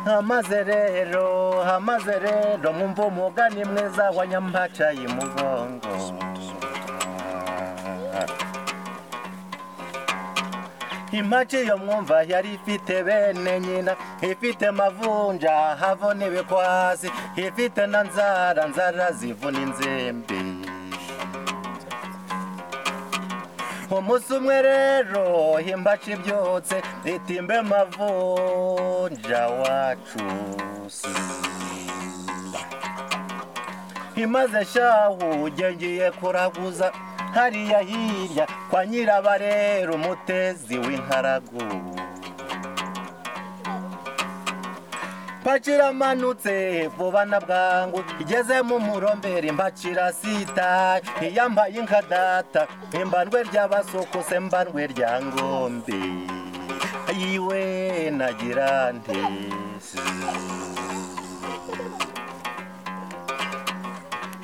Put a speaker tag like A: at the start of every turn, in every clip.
A: hamaze rero hamaze rero mwumva umugani mwiza wa nyampaca y'umugongo impaca iyo mwumva yari ifite bene nyina ifite mavunja havuna ibikwasi ifite na nzara nzara zivuna inzembe umunsi umwe rero imbaca ibyotse itimbe mavunja wacu imaze shahu ugengiye kuraguza hariya hirya kwa nyirabarera umutezi w'inkaragu mpacira amanutse vuba na bwangu igeze mu murombere mpacira sita iyambaye inka data imbanwe ry'abasokose mbanwe rya ngombe yiwe nagira ntesi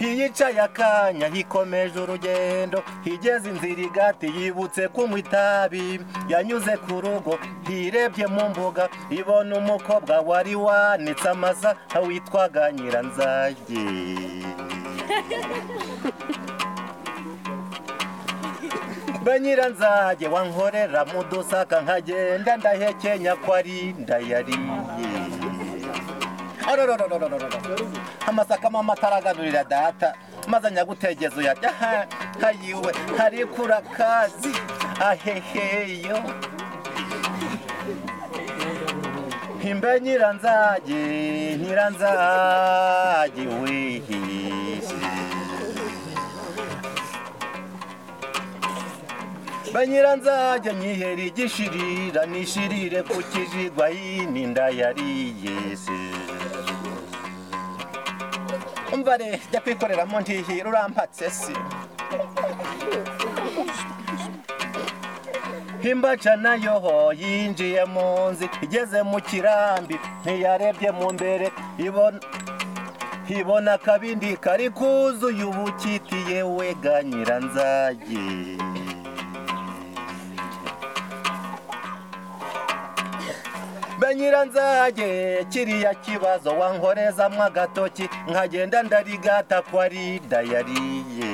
A: iyicaye akanya ikomeje urugendo igeze inzira igati yibutse kunywa itabi yanyuze ku rugo hirebye mu mbuga ibona umukobwa wari wanitse amaza witwaga nyiranzage mbe nyiranzage wankorera mu dusaka nkagenda ndahekenya ko ari ndayariye amasaka mama ataraganurira data maze anyagutegeza uyarya hayiwe ariko urakazi aheheyo imbe nyiranzage nyiranzage wehehe banyira nzajya nyihera igishirira nishirire ku kijigwa yini ndayariye se umva re jya kwikoreramo ntihira urampatse se imbaca nayo yinjiye mu nzi igeze mu kirambi ntiyarebye mu mbere ibona ibona akabindi kari kuzuye ubukitiye wega nyiranzage nzage kiriya kibazo wankorezamo agatoki nkagenda ndarigata ko ari dayariye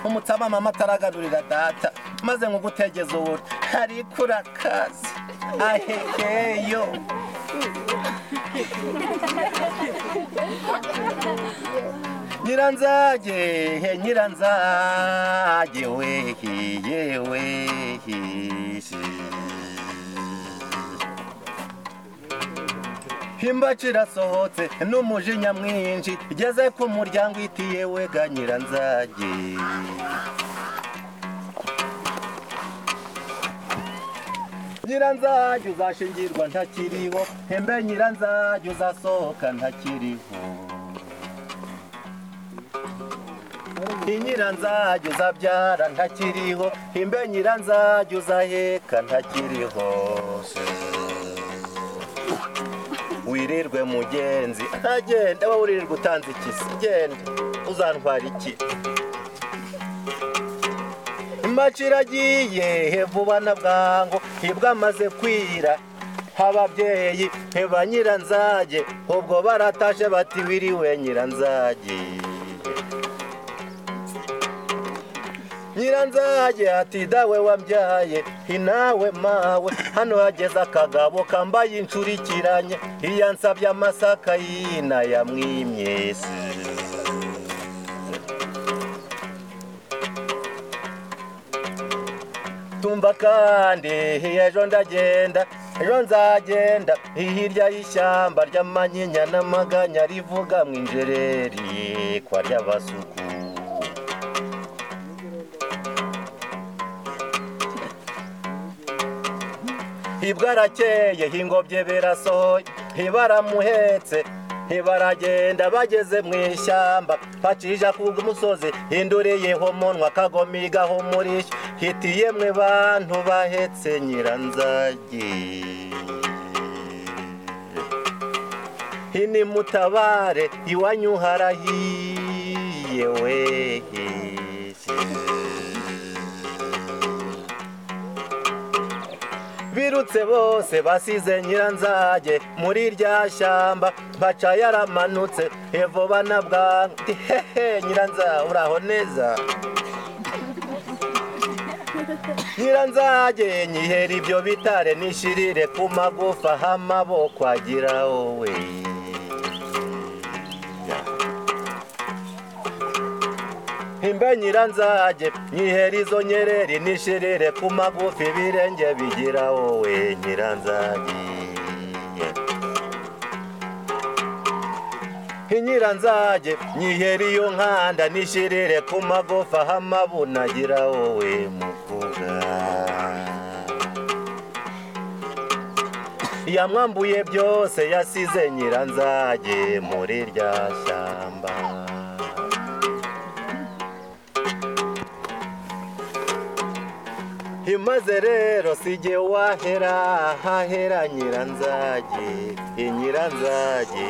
A: umutsama mama ataraganurira data maze nkugutegeza ubu ariko urakazi ahekeyo nyiranzage he nyiranzage wehi yewe imbaci irasohotse n'umujinya mwinshi igeze ku muryango itiye wega nyiranzage nyiranzage uzashingirwa ntakiriho hembe nyiranzage uzasohoka ntakiriho inyiranzage uzabyara ntakiriho hembe nyiranzage uzaheka ntakiriho wirirwe mugenzi agenda wowe uririrwa utanze ikisi genda uzantwara iki imaci iragiye vuba na bwangu nibwo amaze kwira ababyeyi ba nyiranzage ubwo baratashe bati wiriwe nyiranzage nyiranzage ati dawe wabyaye inawe mawe hano hageze akagabo kambaye inshurikiranye iya nsabye amasaka yina ya mwimyesi tumva kandi ejo ndagenda ejo nzagenda hirya y'ishyamba ry'amanyinya n'amaganya rivuga mu injereri kwa ry'abasuku ibwarakeye hingobye birasohoye ntibaramuhetse ntibaragenda bageze mu ishyamba bacija ku musozi hinduriyeho umunwa akagomigaho umurishyo hiti yemwe bantu bahetse nyiranzage hini mutabare iwanyu harahiye wehe birutse bose basize nyiranzage muri rya shyamba baca yaramanutse hevo banabwanga Ati, hehe nyiranza uraho neza nyiranzage nyihera ibyo bitare nishirire ku magufa h'amaboko agira wowe imbe nyiranzage nyihera izo nyereri nishirire ku magufa ibirenge bigira wowe nyiranzage inyiranzage nyihera iyo nkanda nishirire ku magufa h'amabunagira wowe muvuga yamwambuye byose yasize nyiranzage muri rya shyamba imaze rero sijye wahera hahera nyiranzage inyiranzage